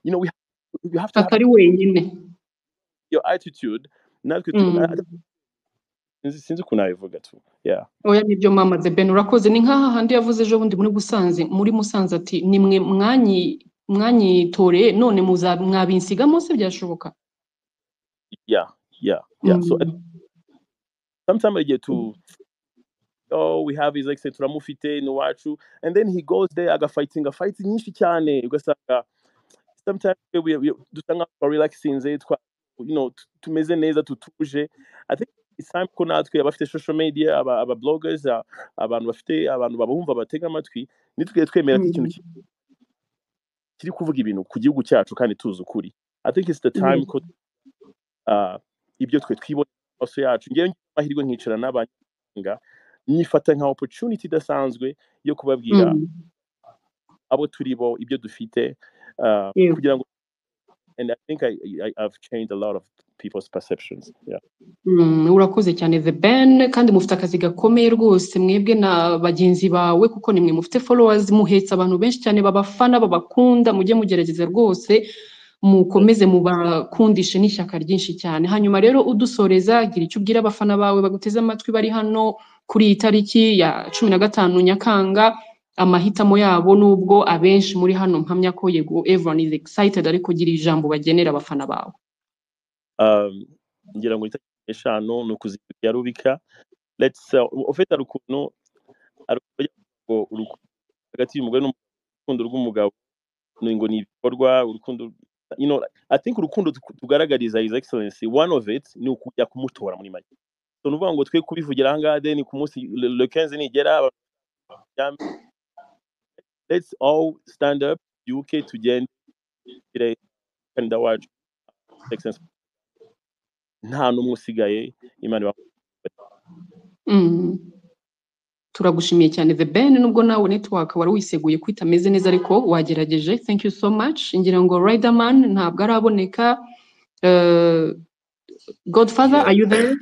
[SPEAKER 7] you know we have, you have to have
[SPEAKER 6] atari wenyine
[SPEAKER 7] your attitude natwe tu-
[SPEAKER 6] Mm.
[SPEAKER 7] ah, sinzi sinzi ukuntu nabivuga tu yeah
[SPEAKER 6] oya nibyo mama the ben urakoze ni nk'aha handi yavuze ejo bundi muri busanze muri musanze ati ni mwe mwanyi mwanyitoreye none muza mwabinsiga munsi byashoboka
[SPEAKER 7] yeah yeah yeah so
[SPEAKER 6] Mm.
[SPEAKER 7] sometimes i get to oh we have his like turamufite ni iwacu and then he goes there agafighting fight nyinshi cyane ugasanga sometimes we we we- dusa nkaho twarelaxinze twa you know tu- tumeze neza tutuje i think it's time ko natwe abafite social media aba aba bloggers a- abantu bafite abantu babumva batega amatwi nitwe twemera ko ikintu
[SPEAKER 6] Mm.
[SPEAKER 7] ki- kiri kuvuga ibintu ku gihugu cyacu kandi tuzi ukuri i think it's the time
[SPEAKER 6] Yego.
[SPEAKER 7] ko ah, ibyo twe twibona amaso yacu ngewe ngira amahirwe nkicara n'abanyamahanga nyifata nka opportunity idasanzwe yo kubabwira
[SPEAKER 6] Mm.
[SPEAKER 7] abo turi bo ibyo dufite ah,
[SPEAKER 6] Yego.
[SPEAKER 7] kugira ngo and i think I, I, i've changed a lot of people's perceptions yeah
[SPEAKER 6] Mm, urakoze cyane the ben kandi mufite akazi gakomeye rwose mwebwe na bagenzi bawe kuko nimwe mufite followers muhetse abantu benshi cyane babafana babakunda mujye mugerageza rwose mukomeze mubakundishe n'ishyaka ryinshi cyane hanyuma rero udusoreza gira icyo ubwira abafana bawe baguteze amatwi bari hano kuri iyi tariki ya cumi na gatanu nyakanga amahitamo yabo nubwo abenshi muri hano mpamya ko yego everyone is excited ariko gira ijambo bagenera abafana bawe
[SPEAKER 7] um, ngira ngo itariki eshanu ni ukuzibya rubika let's uh, ufite hari ukuntu hari ukuntu bajya bavuga ngo urukundo hagati y'umugore n'umugabo urukundo rw'umugabo ni- ngo ni ibikorwa urukundo you know like, i think urukundo tu- tugaragariza his excellency one of it ni ukujya kumutora muri make so ni ukuvuga ngo twe kubivugira ahangaha then ku munsi le le 15 nigera abajyame, let's all stand up uk tugende tugire kandida wacu excellency nta n'umwe usigaye imana iba-
[SPEAKER 6] Mm. turagushimiye cyane the ben nubwo nawe network wari wiseguye ko itameze neza ariko wagerageje thank you so much ngira ngo riderman ntabwo araboneka Eh, godfather
[SPEAKER 1] Yeah.
[SPEAKER 6] are you there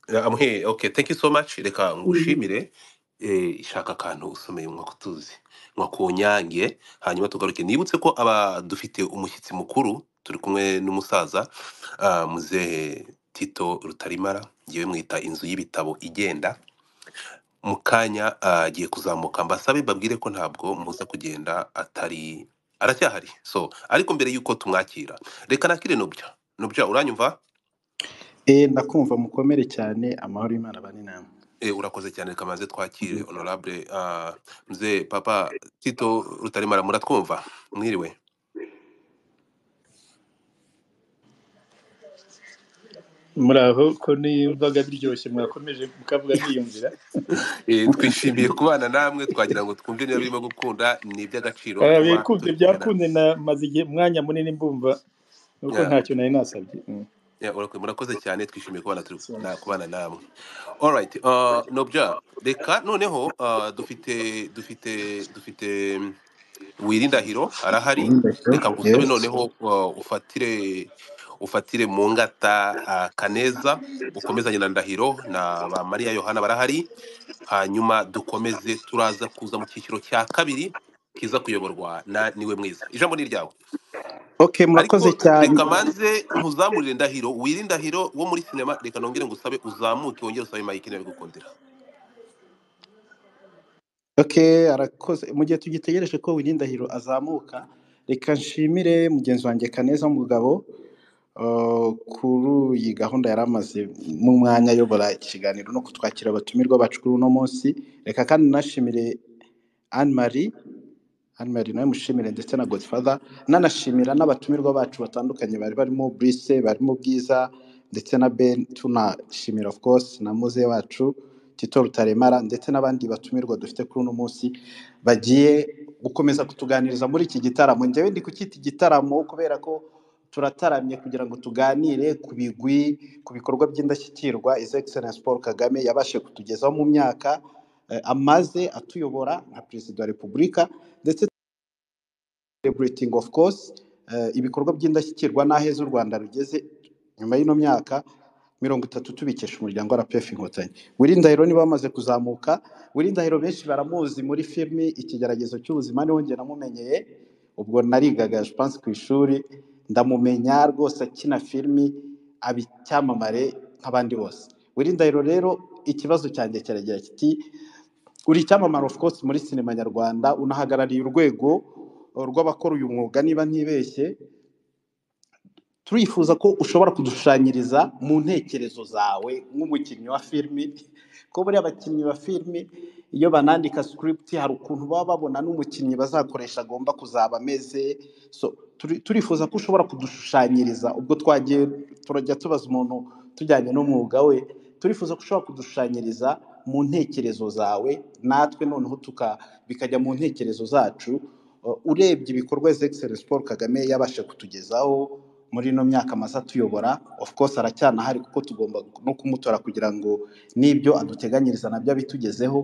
[SPEAKER 1] Yeah, I'm here. Okay, thank you so much. Reka
[SPEAKER 6] Mhm.
[SPEAKER 1] ngushimire eh, ishaka akantu usomeye mwakutuzi mwakunyange hanyuma tugaruke nibutse ko aba dufite umushyitsi mukuru turi kumwe n'umusaza ah, muzehe Tito Rutarimara ngewe mwita inzu y'ibitabo igenda mu kanya ah, agiye kuzamuka mbasabe mbabwire ko ntabwo muza kugenda atari aracyahari so ariko mbere y'uko tumwakira reka nakire nubya nubya uranyumva
[SPEAKER 8] Eh, ndakumva mukomere cyane amahoro y'Imana abane namwe
[SPEAKER 1] E, urakoze cyane reka maze twakire
[SPEAKER 8] Murakoze cyane.
[SPEAKER 1] honorable uh, mzee papa tito rutaremara muratwumva mwiriwe
[SPEAKER 8] muraho ko niyumvaga biryoshye mwakomeje mukavuga niyumvira
[SPEAKER 1] e, twishimiye kubana namwe twagira ngo twumve niba birimo gukunda ni iby'agaciro
[SPEAKER 8] Ah,
[SPEAKER 1] kuba
[SPEAKER 8] bikunze
[SPEAKER 1] turi kumwe namwe
[SPEAKER 8] byakunze na maze igihe umwanya munini mbumva nuko
[SPEAKER 1] yeah.
[SPEAKER 8] ntacyo nari nasabye Mm.
[SPEAKER 1] yeah, urakwe- murakoze cyane twishimiye kubana turi
[SPEAKER 8] Cyane.
[SPEAKER 1] na, kubana namwe alright uh, nobya reka noneho uh, dufite dufite dufite mm, wirindahiro arahari
[SPEAKER 8] Uwindahiro,
[SPEAKER 1] reka ngusabe
[SPEAKER 8] yes
[SPEAKER 1] noneho uh, ufatire ufatire mu ngata uh, kaneza ukomezanye na ndahiro na ba mariya yohana barahari hanyuma dukomeze turaza kuza mu cyiciro cya kabiri kiza kuyoborwa na niwe mwiza ijambo ni iryawe
[SPEAKER 8] okay murakoze
[SPEAKER 1] ariko
[SPEAKER 8] cyane
[SPEAKER 1] reka manze nkuzamurire ndahiro wire ndahiro wo muri sinema reka nongere ngusabe uzamuke wongere usabe mike niba bigukundira
[SPEAKER 8] okay arakoze mu gihe tugitegereje ko Uwindahiro azamuka reka nshimire mugenzi wanjye Kaneza mugabo Uh, kuri iyi gahunda yari amaze mu mwanya ayobora ikiganiro no kutwakira abatumirwa bacu kuri uno munsi reka kandi nashimire anne marie anne marie nawe mushimire ndetse na godfather nanashimira n'abatumirwa bacu batandukanye bari barimo brise barimo bwiza ndetse na ben tunashimira of course na muze wacu tito rutaremara ndetse n'abandi batumirwa dufite kuri uno munsi bagiye gukomeza kutuganiriza muri iki gitaramo njyewe ndi kucyita igitaramo kubera ko turataramye kugira ngo tuganire ku bigwi ku bikorwa by'indashyikirwa His Excellency Paul Kagame yabashije kutugezaho mu myaka eh, amaze atuyobora nka perezida wa repubulika ndetse celebrating of course eh, ibikorwa by'indashyikirwa n'aheza u Rwanda rugeze nyuma y'ino myaka mirongo itatu tubikesha umuryango wa RPF Inkotanyi Wirindahiro niba bamaze kuzamuka Wirindahiro benshi baramuzi muri filimi ikigeragezo cy'ubuzima niho njye namumenyeye ubwo narigaga Jipanse ku ishuri ndamumenya rwose akina filimi aba icyamamare nk'abandi bose Wirindahiro rero ikibazo cyanjye kiragira kiti uri icyamamare of course muri sinema nyarwanda unahagarariye urwego rw'abakora uyu mwuga niba ntibeshye turifuza ko ushobora kudushushanyiriza mu ntekerezo zawe nk'umukinnyi wa filimi ko buriya abakinnyi ba filimi iyo banandika script hari ukuntu baba babona n'umukinnyi bazakoresha agomba kuzaba ameze so turi- turifuza ko ushobora kudushushanyiriza ubwo twagiye turajya tubaza umuntu tujyanye n'umwuga we turifuza ko ushobora kudushushanyiriza mu ntekerezo zawe natwe noneho tuka bikajya mu ntekerezo zacu Uh, urebye ibikorwa His Excellency Paul Kagame yabashe kutugezaho muri ino myaka amaze atuyobora of course aracyanahari kuko tugomba no kumutora kugira ngo n'ibyo aduteganyiriza nabyo abitugezeho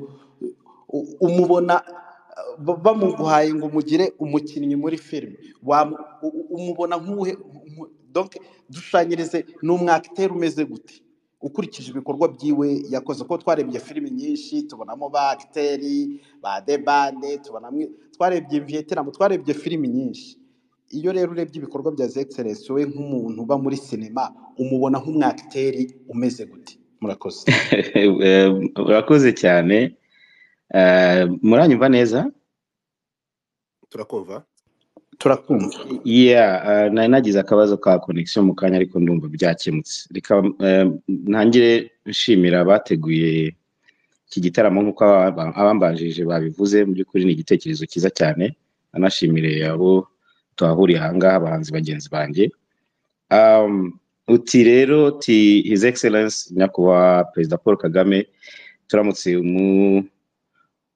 [SPEAKER 8] U- umubona uh, ba- bamuguhaye ngo umugire umukinnyi muri filime Wam- u- u- umubona nk'uhe umu- donc dushushanyirize ni umwakiteri umeze gute ukurikije ibikorwa byiwe yakoze kuko twarebye filimi nyinshi tubonamo ba agiteri ba debande tubonamo twarebye viyetinamo twarebye filimi nyinshi iyo rero urebye ibikorwa bya zegiserensi we nk'umuntu uba muri sinema umubona nk'umwakiteri umeze gute murakoze
[SPEAKER 4] Eh, urakoze cyane Eh, muranyumva neza
[SPEAKER 1] turakumva
[SPEAKER 8] turakumva
[SPEAKER 4] yeah eh, nari nagize akabazo ka connection mu kanya ariko ndumva byakemutse reka eh, ntangire nshimira abateguye iki gitaramo nk'uko abamba- abambanjirije babivuze mu by'ukuri ni igitekerezo cyiza cyane anashimire abo twahuriye ahangaha abahanzi bagenzi banjye Um, uti rero ti his excellence nyakubahwa perezida paul kagame turamutse mu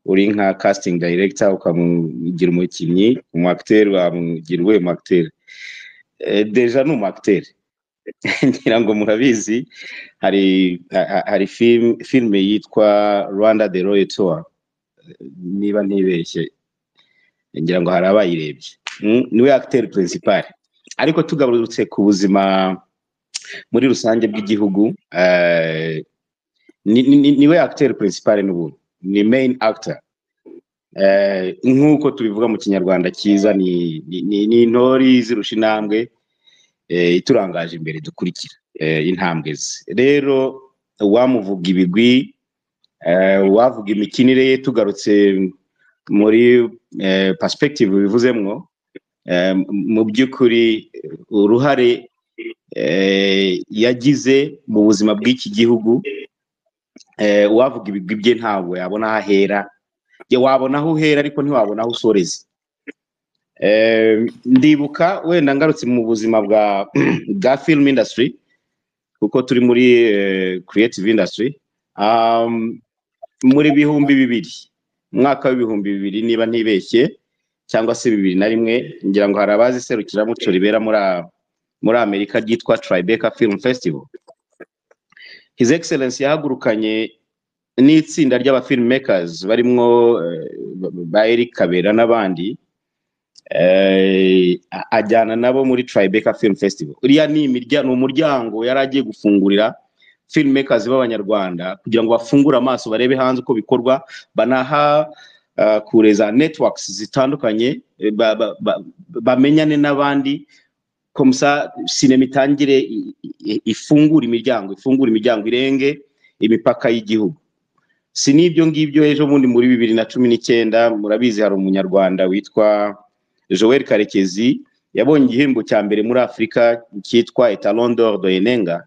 [SPEAKER 4] uri nka casting director ukamugira umukinnyi umu acteur wamugira uwe mu acteur Eh, deja ni umu acteur ngira ngo murabizi hari ha- ha- hari film- filime yitwa rwanda the royal tour niba ntibeshye ngira ngo hari abayirebye Mm, niwe acteur principal ariko tugarutse ku buzima muri rusange bw'igihugu eh, ni- ni- ni- niwe acteur principal n'ubundi ni main actor Eh, nk'uko tubivuga mu kinyarwanda cyiza ni ni- ni- ni intori zirusha intambwe eh, iturangaje imbere dukurikira eh, intambwe ze rero uwamuvuga ibigwi eh, uwavuga imikinire ye tugarutse muri eh, perspective bivuzemwo eh, mu by'ukuri uruhare eh, yagize mu buzima bw'iki gihugu eh, uwavuga ibigwi bye ntabwo yabona aho ahera Ye, wabona aho uhera ariko ntiwabona aho usoreza Eh, ndibuka wenda ngarutse mu buzima bwa bwa film industry kuko turi muri eh, creative industry um, muri bihumbi bibiri umwaka w'ibihumbi bibiri niba ntibeshye cyangwa se bibiri na rimwe ngira ngo hari abazi serukiramuco ribera muri a- muri amerika ryitwa tribeca film festival his excellence yahagurukanye n'itsinda ry'aba filmmakers barimwo eh, ba Eric Kabera n'abandi eh, a- ajyana nabo muri Tribeca Film Festival. Uriya ni imirya- ni umuryango yari agiye gufungurira filmmakers b'abanyarwanda kugira ngo bafungure amaso barebe hanze uko bikorwa banaha uh, kure za networks zitandukanye eh, ba- ba- ba- bamenyane n'abandi komsa sinema itangire i- i- ifungure imiryango ifungure imiryango irenge imipaka y'igihugu si n'ibyo ngibyo ejo bundi muri bibiri na cumi n'icyenda murabizi hari umunyarwanda witwa joel karekezi yabonye igihembo cya mbere muri afurika cyitwa etalon d'or de enenga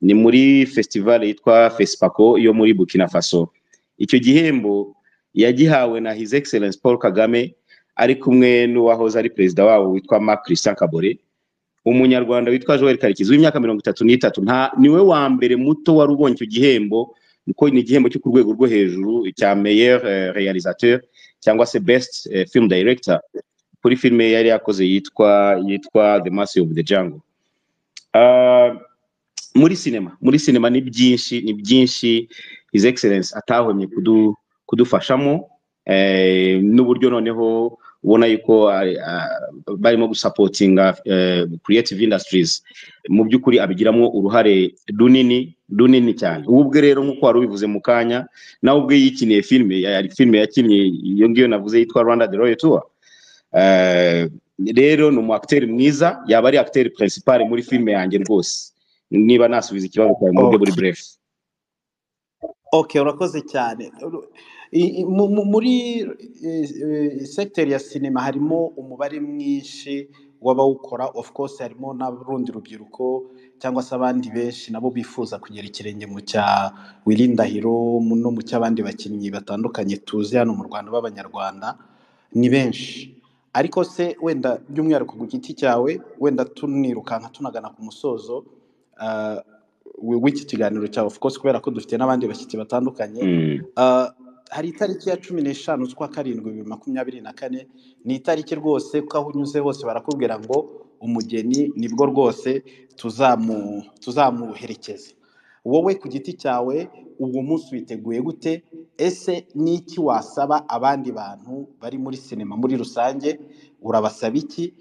[SPEAKER 4] ni muri festival yitwa fespaco yo muri burkina faso icyo gihembo yagihawe na his excellence paul kagame ari kumwe n'uwahoze ari perezida wabo witwa marc christian kabore umunyarwanda witwa joel karekezi w'imyaka mirongo itatu n'itatu nta niwe wa mbere muto wari ubonye icyo gihembo kuko ni igihembo cyo ku rwego rwo hejuru cya meilleur eh, réalisateur cyangwa se best eh, film director kuri filime yari yakoze yitwa yitwa the master of the jungle Ah, muri sinema muri sinema ni byinshi ni byinshi his excellence atahwemye kudu, kudufashamo eh, n'uburyo noneho ubona yuko ari- a- barimo gusapotinga eh, creative industries mu by'ukuri abigiramo uruhare runini runini cyane ubu ubwe rero nk'uko wari ubivuze mu kanya nawe ubwe yikiniye filime yari filime yakinnye iyo ngiyo navuze yitwa rwanda the royal tour Eh, rero ni umu acteur mwiza yaba ari acteur principal muri filime yanjye rwose niba nasubiza ikibazo cyawe mu buryo buri
[SPEAKER 8] okay
[SPEAKER 4] bref
[SPEAKER 8] okay urakoze cyane Uru- i- i- mu- mu- muri eh, eh, sekiteri ya sinema harimo umubare mwinshi w'abawukora of course harimo n'urundi rubyiruko cyangwa se abandi benshi nabo bifuza kugera ikirenge mu cya wirindahiro no mu cy'abandi bakinnyi batandukanye tuzi hano mu rwanda b'abanyarwanda ni benshi ariko se wenda by'umwihariko ku giti cyawe wenda tunirukanka tunagana ku musozo ah, wi- w'iki kiganiro cyawe of course kubera ko dufite n'abandi bashyitsi batandukanye
[SPEAKER 4] mm.
[SPEAKER 8] Ah, hari itariki ya cumi n'eshanu z'ukwa karindwi bibiri makumyabiri na kane ni itariki rwose ko aho unyuze hose barakubwira ngo umugeni nibwo rwose tuzamu tuzamuherekeza wowe ku giti cyawe uwo munsi witeguye gute ese ni iki wasaba abandi bantu bari muri sinema muri rusange urabasaba iki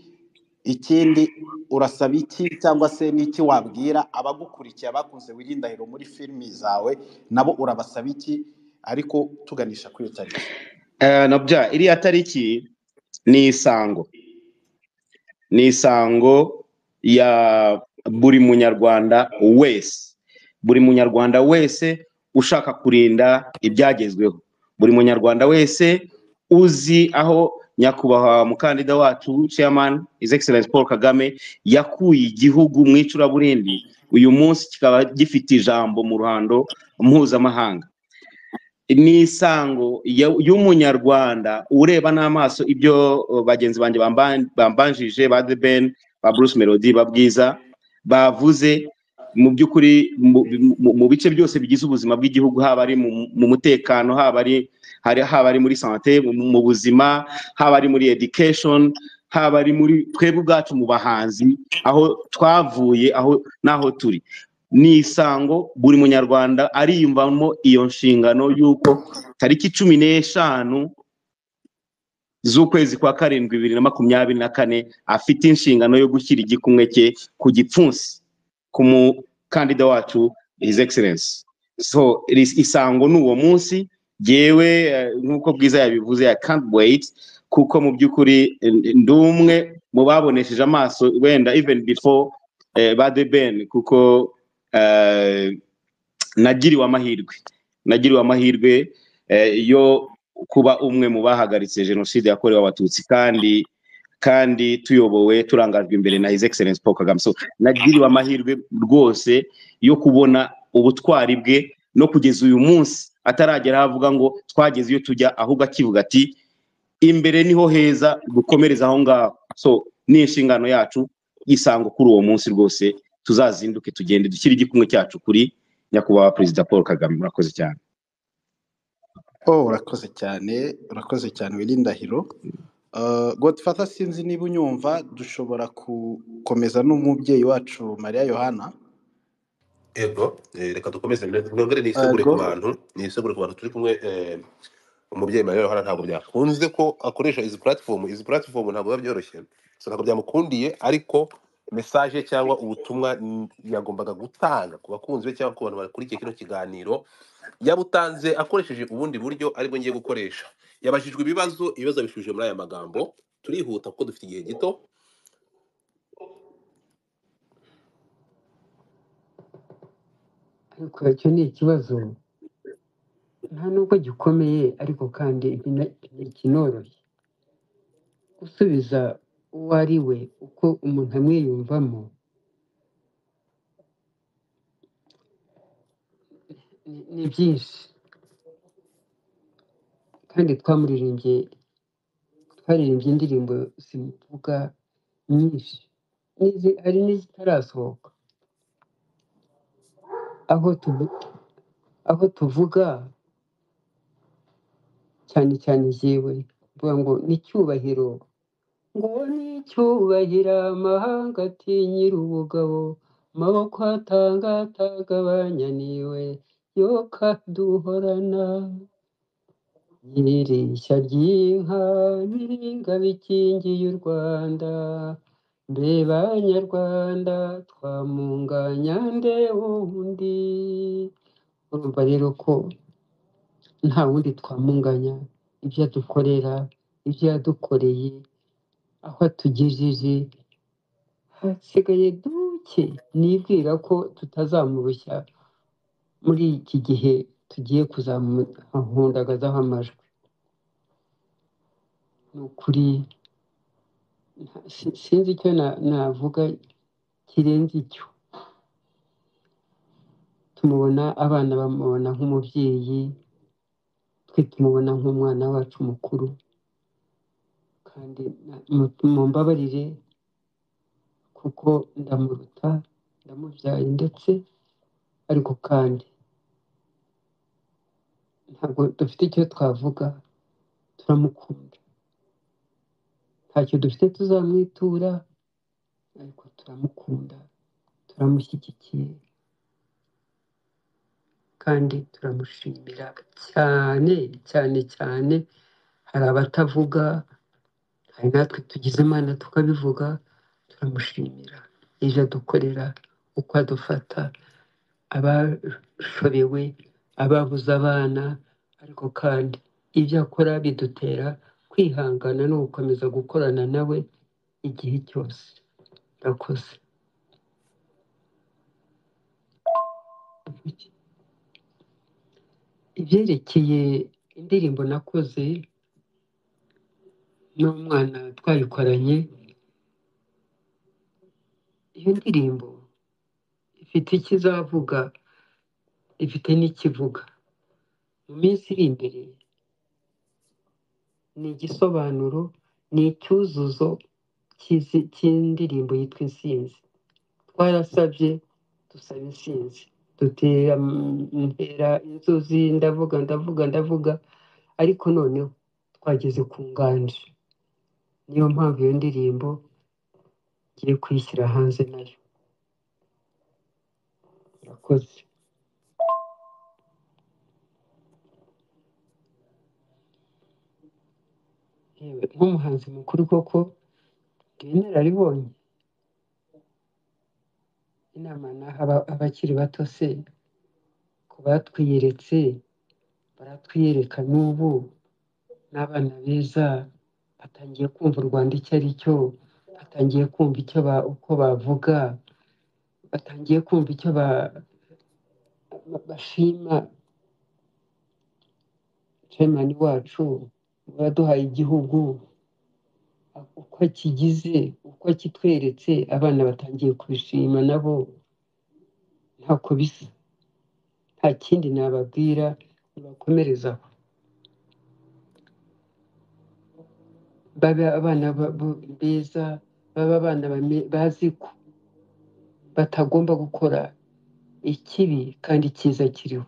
[SPEAKER 8] ikindi urasaba iki cyangwa se n'iki wabwira abagukurikiye abakunze wirindahiro muri filimi zawe nabo urabasaba iki ariko tuganisha kuri iyo tariki
[SPEAKER 4] Eh, nabya iriya tariki ni isango ni isango ya buri munyarwanda wese buri munyarwanda wese ushaka kurinda ibyagezweho buri munyarwanda wese uzi aho nyakubahwa mukandida wacu chairman his excellence paul kagame yakuye igihugu mu icuraburindi uyu munsi kikaba gifite ijambo mu ruhando mpuzamahanga n'isango ya- y'umunyarwanda ureba n'amaso ibyo uh, bagenzi banjye bamba- bambanjije ba The Ben ba Bruce Melody ba Bwiza bavuze mu by'ukuri mu mu- mu bice byose bigize ubuzima bw'igihugu haba ari mu mu mutekano haba ari hari- haba ari muri sante mu mu buzima haba ari muri education haba ari muri twebwe ubwacu mu bahanzi aho twavuye aho n'aho turi ni isango buri munyarwanda ariyumvamo iyo nshingano y'uko tariki cumi n'eshanu z'ukwezi kwa karindwi bibiri na makumyabiri na kane afite inshingano yo gushyira igikumwe cye ku gipfunsi ku mukandida wacu his excellence so iri- isango ni uwo munsi yewe nk'uko bwiza yabivuze i can't wait kuko mu by'ukuri eh, ndi umwe mu babonesheje amaso wenda even before eh, ba the ben kuko eh, nagiriwe amahirwe nagiriwe amahirwe eh, yo kuba umwe mu bahagaritse jenoside yakorewe abatutsi kandi kandi tuyobowe turangajwe imbere na his excellence paul kagame so nagiriwe amahirwe rwose yo kubona ubutwari bwe no kugeza uyu munsi ataragera aho avuga ngo twageze iyo tujya ahubwo akivuga ati imbere niho heza dukomereza aho ngaho so ni inshingano yacu isango kuri uwo munsi rwose tuzazinduke tugende dushyire igikumwe cyacu kuri nyakubahwa perezida paul kagame murakoze cyane
[SPEAKER 8] oh urakoze cyane urakoze cyane wirindahiro Uh, Godfather sinzi niba unyumva dushobora gukomeza n'umubyeyi wacu Mariya Yohana
[SPEAKER 1] ego eh, reka dukomeze nongere nisegure
[SPEAKER 8] Ego
[SPEAKER 1] ku bantu nisegure ku bantu turi kumwe eh, umubyeyi mariya yohana ntabwo byakunze ko akoresha izi platform izi platform ntabwo biba byoroshye so ntabwo byamukundiye ariko message cyangwa ubutumwa n- yagombaga gutanga ku bakunzi be cyangwa ku bantu bakurikiye kino kiganiro yabutanze akoresheje ubundi buryo aribwo ngiye gukoresha yabajijwe ibibazo ibibazo yabishubije muri aya magambo turihuta kuko dufite igihe gito
[SPEAKER 3] ariko icyo ni ikibazo nta nubwo gikomeye ariko kandi ntina- ntikinoroshye gusubiza uwo ari we uko umuntu amwiyumvamo ni ni byinshi kandi twamuririmbye twaririmbye indirimbo zivuga nyinshi n'izi- hari n'izitarasohoka aho tuvu- aho tuvuga cyane cyane jyewe mvuga ngo ni icyubahiro ngo ni icyubahiro amahanga atinyira ubugabo amaboko atanga atagabanya niwe yoka duhorana nyir'ishya ry'inka biringa bikingiye u rwanda mbe banyarwanda twamunganya nde wundi urumva rero ko nta wundi twamunganya ibyo adukorera ibyo yadukoreye aho atugejeje hasigaye duke nibwira ko tutazamurushya muri iki gihe tugiye kuzamundagazaho amajwi ni ukuri nta- si- sinzi icyo na- navuga kirenze icyo tumubona abana bamubona nk'umubyeyi twe tumubona nk'umwana wacu mukuru kandi na- mu- mumbabarire kuko ndamuruta ndamubyaye ndetse ariko kandi ntabwo dufite icyo twavuga turamukunda ntacyo dufite tuzamwitura ariko turamukunda turamushyigikiye kandi turamushimira cyane cyane cyane hari abatavuga hari natwe tugize imana tukabivuga turamushimira ibyo adukorera uko adufata abashobewe ababuze abana ariko kandi ibyo akora bidutera kwihangana no gukomeza gukorana nawe igihe cyose urakoze ibyerekeye indirimbo nakoze n'umwana twayikoranye iyo ndirimbo ifite icyo izavuga ifite n'ikivuga mu minsi iri imbere ni igisobanuro ni icyuzuzo cy'izi- cy'indirimbo yitwa insinzi twarasabye dusaba insinzi dutera mm, ntera inzuzi ndavuga ndavuga ndavuga ariko noneho twageze ku nganje niyo mpamvu iyo ndirimbo ngiye kuyishyira hanze nayo urakoze yewe nk'umuhanzi mukuru koko ndi inararibonye inama naha aba- abakiri bato se ku batwiyeretse baratwiyereka n'ubu n'abana beza batangiye kumva u rwanda icyo ari cyo batangiye kumva icyo ba, uko bavuga batangiye kumva icyo ba, ba- bashima chairman wacu waduhaye igihugu uko akigize uko akitweretse abana batangiye kubishima nabo ntako bisa nta kindi nababwira nibakomereza aho babe abana ba- bo- beza babe abana bame- bazi ko batagomba gukora ikibi kandi icyiza kiriho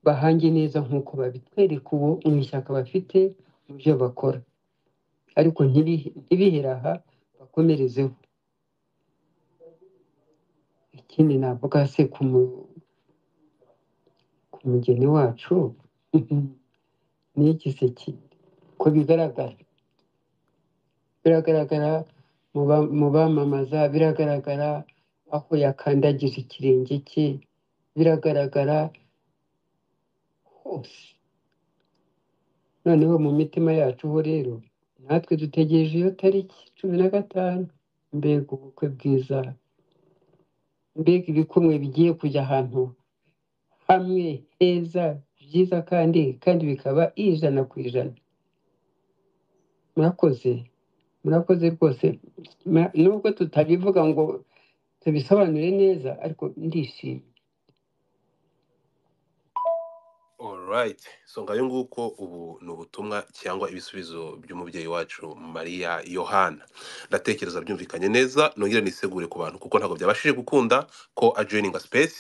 [SPEAKER 3] bahange neza nk'uko babitwereka uwo mu ishyaka bafite mu byo bakora ariko ntibi- ntibihera aha bakomerezeho ikindi navuga se ku mu- ku mugeni wacu ni igiseke ko bigaragara biragaragara mu ba- mu bamamaza biragaragara aho yakandagije ikirenge cye biragaragara hose noneho mu mitima yacu ho rero natwe dutegereje iyo tariki cumi na gatanu mbega ubukwe bwiza mbega ibikumwe bigiye kujya ahantu hamwe heza byiza kandi kandi bikaba ijana ku ijana murakoze murakoze rwose Ma- nubwo tutabivuga ngo tubisobanure neza ariko ndishimye
[SPEAKER 1] Alright. So ngayo nguko ubu ni ubutumwa cyangwa ibisubizo by'umubyeyi wacu Maria Yohana. Ndatekereza byumvikanye neza nongere nisegure ku bantu kuko ntabwo byabashije gukunda ko ajoininga space